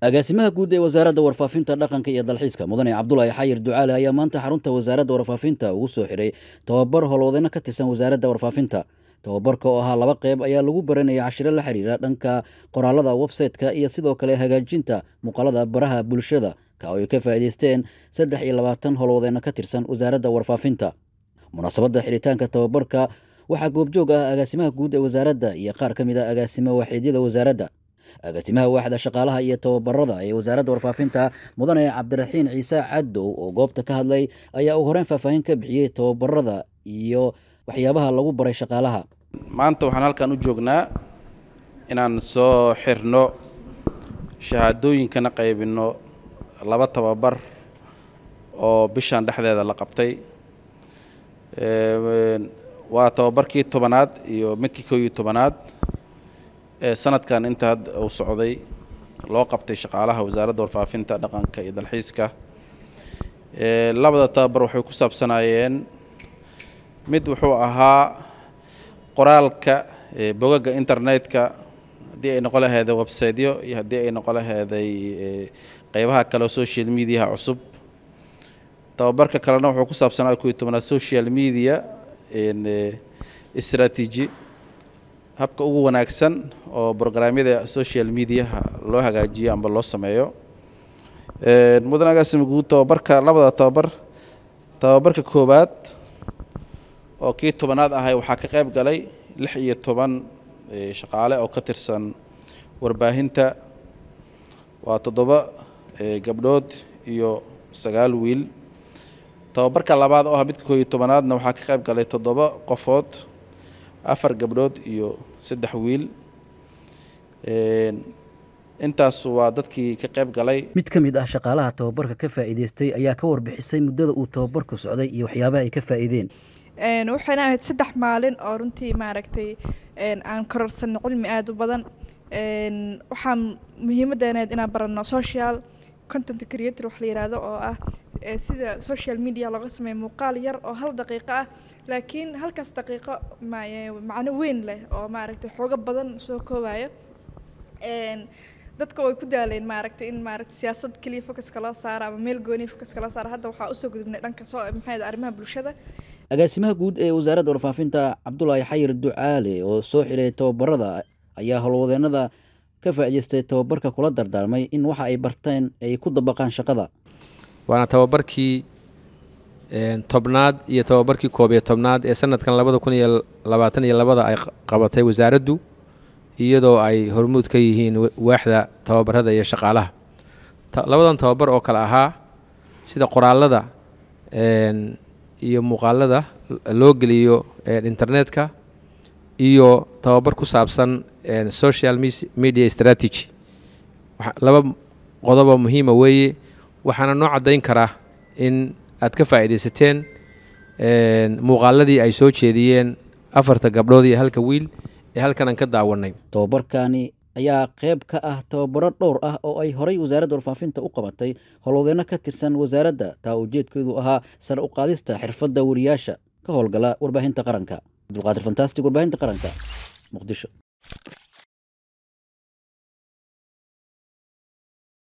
agaasimaha guud ee wasaaradda warfaafinta dhaqanka iyo dalxiiska mudane cabdulaahi xayir ducaale ayaa maanta xarunta wasaaradda warfaafinta ugu soo xiray tobabar howlwadeyno ka tirsan wasaaradda warfaafinta tobabarka oo ahaa laba qeyb ayaa lagu baranayay cashiro la xiriira dhanka qoraalada websayte-ka iyo sidoo kale hagaajinta muuqaalada baraha bulshada ka oo ay ka faa'iidaysteen saddex iyo labaatan howlwadeyno ka tirsan wasaaradda warfaafinta munaasabadda xiritaanka tobabarka waxaa goobjoog ah agaasimaha guud ee wasaaradda iyo qaar ka mid ah agaasimo waaxiidyada wasaaradda agaasimaha waaxda shaqaalaha iyo tababarada ee wasaaradda warfaafinta mudane cabdiraxiin ciise cadow oo goobta ka hadlay ayaa uu horeyn faahfaahin ka bixiyey tababarada iyo waxyaabaha lagu baray shaqaalaha maanta waxaan halkan u joognaa inaan soo xirno shahaadooyinkana qaybinno laba tababar oo bishan dhexdeeda la qabtay waa tababarkii tobanaad iyo midkii kow iyo tobanaad ee sanadkan inta hadda uu socday loo qabtay shaqaalaha wasaaradda warfaafinta dhaqanka iyo dalxiiska labada tababar waxay ku saabsanaayeen mid wuxuu ahaa qoraalka bogaga internetka haddii ay noqon laheeday websiteyo iyo haddii ay noqon laheeday qeybaha kale oo social mediaha cusub tababarka kalena wuxuu ku saabsanaa kow iyo tobanaad social media strategy habka ugu wanaagsan oo brograamyada social mediaha loo hagaajiyo amba loo sameeyo mudan agaasima guud tababarka labada tababar tababarka koowaad oo kii tobanaad ahay waxaa ka qayb galay lix iyo toban shaqaale oo ka tirsan warbaahinta waa toddoba gabdhood iyo sagaal wiil tababarka labaad oo ah midka koo iyo tobanaadna waxaa ka qayb galay toddoba qofood afar gabdhood iyo saddex wiil intaas waa dadkii ka qayb galay mid ka mid ah shaqaalaha tababarka ka faa'iidaystay ayaa ka warbixisay muddada uu tababarku socday iyo waxyaabaha ay ka faa'iideen waxayna ahayd saddex maalin oo runtii maaragtay aan kororsanno cilmi aada u badan waxaa muhiimadeeneed inaan baranno social content creator wax la yihahdo oo ah sida social media looga sameeyo muuqaal yar oo hal daqiiqo ah laakiin halkaas daqiiqo macno weyn leh oo maaragtay xoogo badan soo koobayo dadka way ku daaleen maaragtay in maaragtay siyaasad keliya focuska loo saaro ama meel gooniya focuska loo saaro hadda waxaa usoo gudubnay dhanka soo maxay arrimaha bulshada agaasimaha guud ee wasaaradda warfaafinta cabdulaahi xayir ducaale oo soo xiray tababarada ayaa howlwadeenada ka faa'iidaystay tababarka kula dardaarmay in waxa ay barteen ay ku dabaqaan shaqada waana tababarkii tobnaad iyo tababarkii koob iyo tobnaad ee sanadkan labada kun iyo labaatan iyo labada ay qabatay wasaaraddu iyadoo ay hormuud ka yihiin waaxda tababarada iyo shaqaalaha labadan tababar oo kale ahaa sida qoraalada iyo muuqaalada loo geliyo internetka iyo tababar ku saabsan social media strategy laba qodobo muhiima weeye waxaana noo caddayn karaa in aad ka faa'iidaysateen muuqaaladii ay soo jeediyeen afarta gabdhood iyo halka wiil ee halkan aan ka daawanay tababarkani ayaa qayb ka ah tababaro dhowr ah oo ay horay wasaaradda warfaafinta u qabatay howlwadeenno ka tirsan wasaaradda taa ujeedkeedu ahaa sare u qaadista xirfadda wariyaasha ka howlgala warbaahinta qaranka cabdulqaadir fantastic warbaahinta qaranka muqdisho